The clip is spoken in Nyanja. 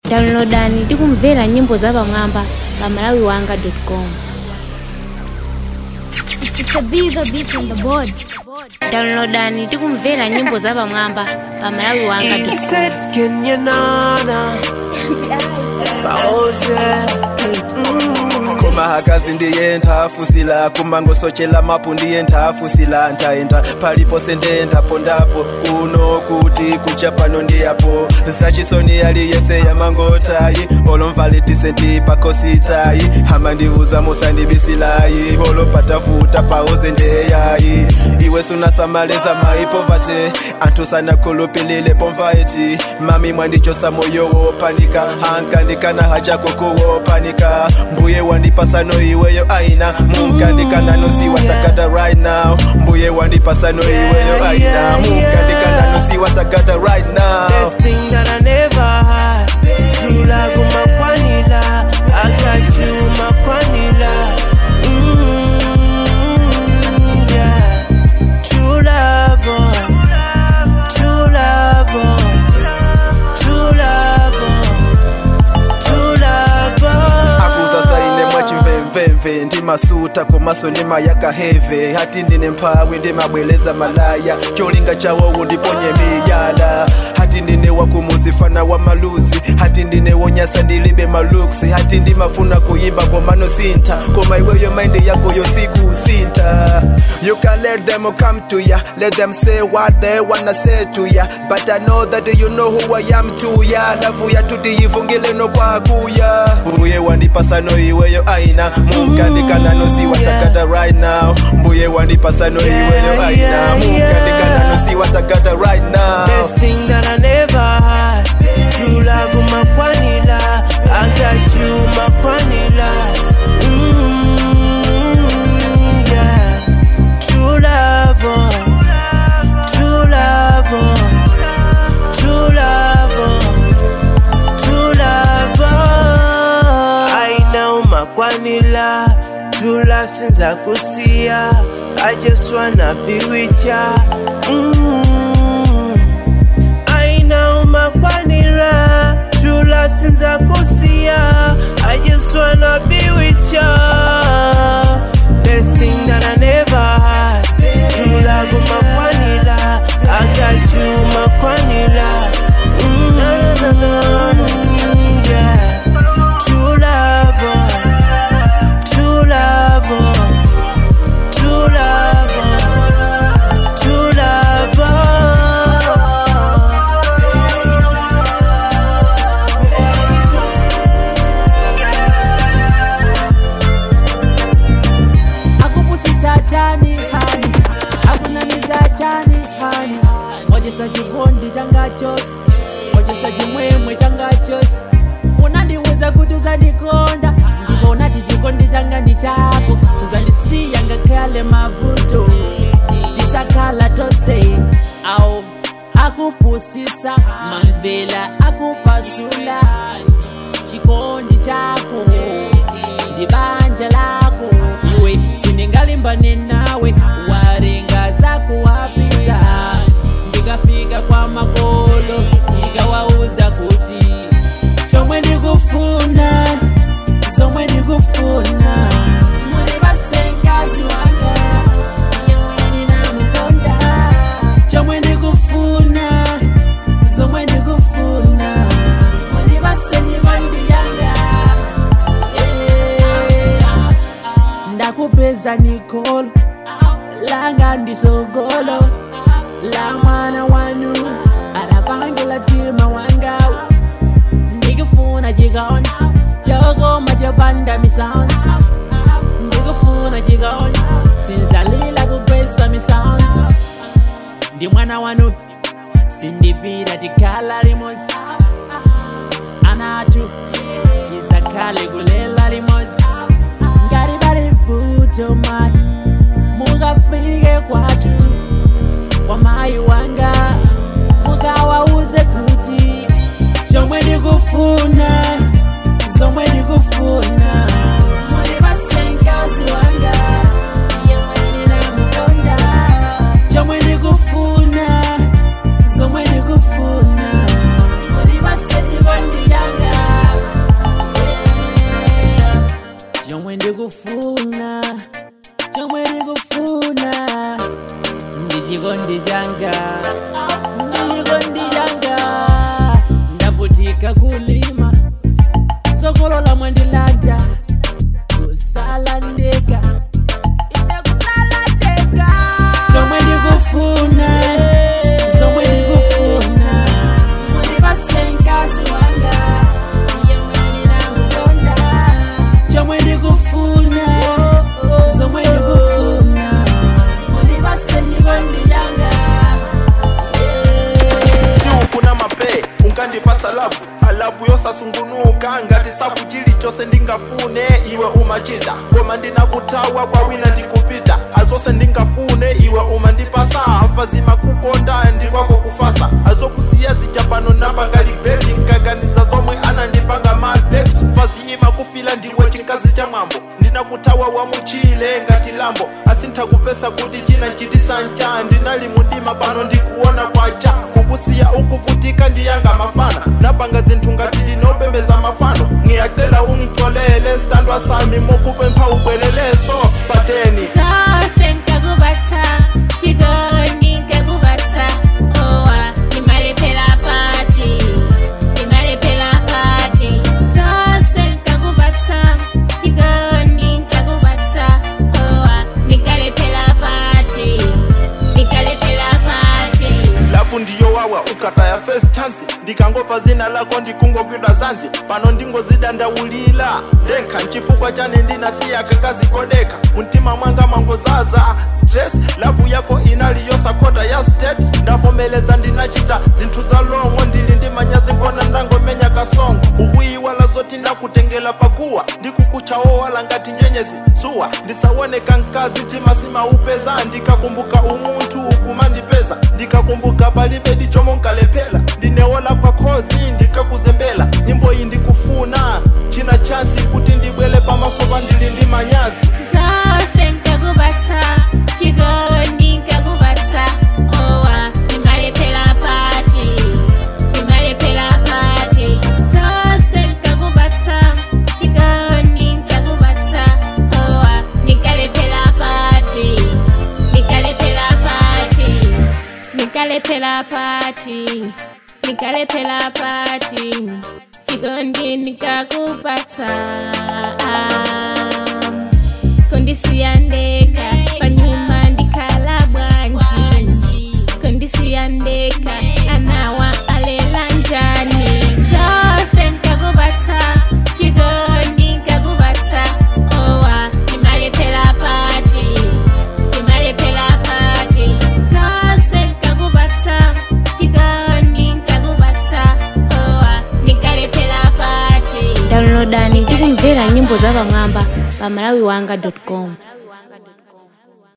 downloadani ndi kumvera nyimbo zapamwamba pa malawiwanga.com It's a beaver beat on the board. downloadani ndi kumvera nyimbo zapamwamba pa malawiwanga.com Iset kenyenana baoze koma hakazi ndiye nthafusila kumangosochela mapu ndiye nthafusila ntaenda palipose ndentapo ndapo kuno kuti kucha pano ndiyapo zachisoni aliyese yamangotayi olomvaletise ndi pakositayi hama ndiuza musandibisilayi olopatafuta paoze ndeyayi iwe sunasamaleza maipovate anthu sanakhulupilile pomvaeti mami mwandichosa moyo wopanika hankandikana hachako kuwopanika mbuye wandipasano iweyo aina munkandikananosiwa takata right now mbuye wandipasano iweyo aina munkandikananosiwa takata right now Best thing that I never had True love umakwanila Akachuma kwanila mm, yeah. True love oh. True love oh. True love oh. True love oh. akuzasaine mwachimvemvemve ndimasuta komaso ndimayakaheve hati ndine mphawi ndimabweleza malaya cholinga chawowo ndiponye miyala hati ndine wakumuzifana wa maluzi hati ndine wonyasa ndilibe maluksi hati ndimafuna kuyimba komano sintha koma iweyo maindi yako yosikusinta you can let them come to ya let them say what they wanna say to ya but i know that you know who i am to ya lavu ya tuti yivungile no kwakuya mbuye wandipasano iweyo aina munkandikananosiwa takata right now mbuye wandipasano iweyo aina munkandikananosiwa takata right now Best thing that I never had True love umakwanila Akachuma kwanila mm, yeah. True love oh. True love oh. True love oh. True love oh. Aina umakwanila True love since akusia I just wanna be with ya mm. aina umakwanira true love since akusia i just wanna be with ya best thing that i never had true love umakwanira akachuma kwanira Mm, na, na, na, na, yeah. True love, oh. True love, oh. True love, oh. True love, akupusisa chani hani akunamiza chani hani ojesa chikondi changa chose ojesa chimwemwe changa chose unandiwuza kuti uzandikonda ndipo unati chikondi changa ndi chako suzandisiya ngakhale mavuto tisakhala tose awo akupusisa mamvela akupasula chikondi chako ndi banja lako iwe sindingalimbane nawe warenga zako wapita ndikafika kwa makolo ndikawauza kuti chomwe ndikufuna zomwe ndikufuna muli basengazi wanga yemwe ndinamukonda chomwe ndikufuna zomwe ndikufuna muli basenyi bandiyanga ndakupeza nikolo langa ndisogolo la mwana wanu adapangila tima wangawu ndikufuna chikaona chokoma chopanda misons ndikufuna chikaona sinzalila kupesa misons ndi mwana wanu sindipira tikhala limozi anatu tizakhale kulela limozi ngati pali vuto mayi mukafike kwathu kwa mayi wanga mukawauze kuti chomwe ndikufuna zomwe ndikufuna muli basengazi wanga yemwe ndinamukonda chomwe ndikufuna zomwe ndikufuna muli basenyi bandiyanga kulima sokolola mwendilanja kusalandeka ine kusalandeka zomwe ndikufuna zomwe ndikufuna mulipasenkazi wanga yemwe ndinamukonda chomwe ndikufuna zomwe ndikufuna mulipasenjikondi yanga siukuna mape unkandipasa lavu alavu yosasungunuka ngati safu chilichonse ndingafune iwe umachita koma ndinakutawa kwa wina ndikupita azonse ndingafune iwe umandipasa afazima kukonda ndikwako kufasa azokusiya zichapano napanga libeti nkaganiza zomwe anandipanga malbet faziyima kufila ndiwe chikazi cha mwambo ndinakutawa wamuchile ngati lambo asinthakupesa kuti china chitisanja ndinali mundima pano ndikuona kwacha kukusiya ukuvutika ndiyanga mafana napanga zinthu ngati ndinopembeza mafano ngiyacela ungitolele standwa sami mukupempha ubweleleso pateni zose nkakubata chikondi nkakubata owa nimalephera pati nimalephera pati zose nkakubata chikondi nkakubata owa nikalephera pati nikalephera pati lafu ndiyo wawa ukataya first chance ndikangopfa zina lako ndikungogwidwa zanzi pano ndingozidandaulila ndenkha nchifukwa chane ndinasiya kakazikodeka mumtima mwanga mangozaza stress lavu yako inali yosakhoda ya state ndavomeleza ndinachita zinthu za longo ndili ndi manyazi nkona ndangomenya kasongo ukuyiwala zoti ndakutengela pakuwa ndikukuchawowala ngati nyenyezi suwa ndisawoneka mkazi timasima upeza ndikakumbuka umunthu kumandipeza ndikakumbuka palibe dichomo nkalephera ndinewola kwa khozi ndikakuzembela nyimbo iyi ndikufuna china chansi kuti ndibwele pamaso pa ndili ndi manyazi zose nkakubata chikondi nkakubata owa nimalephera pati nimalephera pati zose nkakubata chikondi nkakubata owa nikalephera pati nikalephera pati nikalephera pati nikalephera pati chikondi nikakupata kondisiyandeka panyuma ndikhala bwanji kondisiyandeka anawa alela njani zose nkakubata chikondi nkakubata owa nimalephera pati nimalephera pati zose nkakubata chikondi nkakubata owa nikalephera pati downloadani tikumvera nyimbo za pamwamba pa malawiwanga com